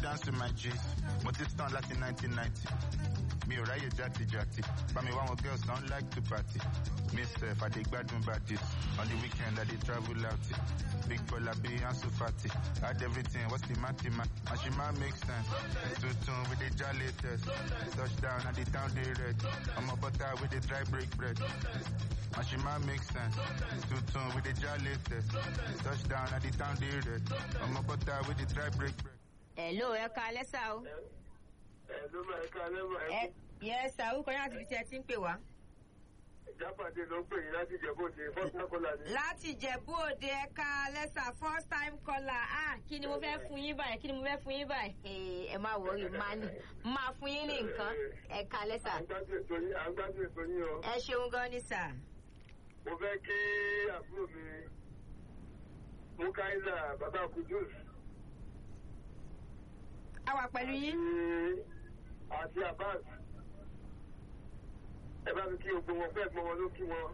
dance with my G's mo ti stand láti 1990 mi ò ráyè játijàti bá mi wá wọn girls don like to party me sef i dey gbádùn badis on the weekend i dey travel out big bola be ansu fati add everything what's the mathematics mashima make sense tuntun we dey ja latest touchdown at the town dey red ọmọ butter we dey dry break bread mashima make sense tuntun we dey ja latest touchdown at the town dey red ọmọ butter we dey dry break bread. hello ẹ ká lẹ́sà o. ẹ ló máa ká lẹ́wọ̀ ẹ ẹ yẹ sà orúkọ yín àti ibi tí ẹ ti ń pè wá. jápàdé ló ń pè yín láti jẹ̀bọ́dé fọ́sán kọ́lá ni. láti jẹ̀bú òde ẹ̀ka lẹ́sà first time caller ah kí ni mo fẹ́ fún yín báyìí kí ni mo fẹ́ fún yín báyìí. Eh, ẹ má wọrí máa ní máa fún yín ní nǹkan ẹ̀ka lẹ́sà. à ń gbádùn ètò yín à ń gbádùn ètò yín o. ẹ ṣeun gan ni sà. mo fẹ́ kí àbúrò mi mukaila baba kudus a wà pẹ̀lú yín. àti abbas ẹ bá mi kí gbogbo wọn fẹ́ gbọ́n wọn ló kí wọn.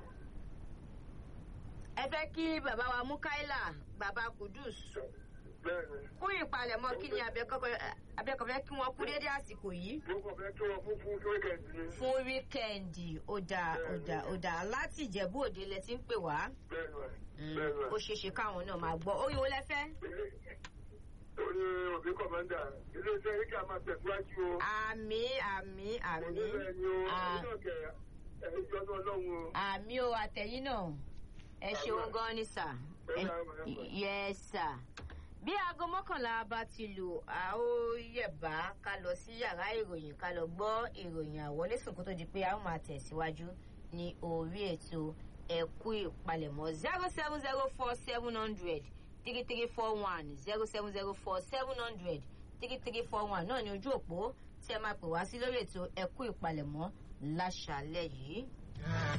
ẹ fẹ́ kí bàbá wa mukaila bàbá kudus bẹ́ẹ̀ni kún ìpalẹ̀mọ́ kí ni abẹ́kọ̀ fẹ́ kí wọ́n kú dédé àsìkò yìí. mo kàn fẹ́ kí wọn fún fún wíkẹ̀ndì ni. fún wíkẹ́ǹdì ọ̀dà ọ̀dà ọ̀dà láti ìjẹ̀bú òde lẹ ti ń pè wá. bẹ́ẹ̀ni wa Mm, bẹ́ẹ̀ni wa. ó ṣeé ṣe káwọn náà máa gbọ́ orí wo lẹ fẹ́. orí òbí kọ̀mọ́ndà iléeṣẹ́ ríkà máa tẹ̀síwájú o. àmì àmì àmì oníbẹ̀ ni o à- ẹ̀yin náà kẹ̀ ẹ̀yin jọ́nú ọlọ́run o. àmì o àtẹ̀yìn náà ẹ ṣeun gan ni sà yẹ sà bí aago mọ́kànlá bá ti lù a ó yẹ̀bá ká lọ sí yàrá ìròyìn ká lọ gbọ́ ìròyìn àwọlésùn kó tó di pé a ó máa tẹ̀síwájú ní orí ètò ẹ̀kú ìpalẹ̀mọ́ zero seven zero four seven hundred three three four one zero seven zero four seven hundred three three four one náà ní ojú òpó tí ẹ máa pè wá sí lórí ètò ẹ̀kú ìpalẹ̀mọ́ láṣàlẹ̀ yìí.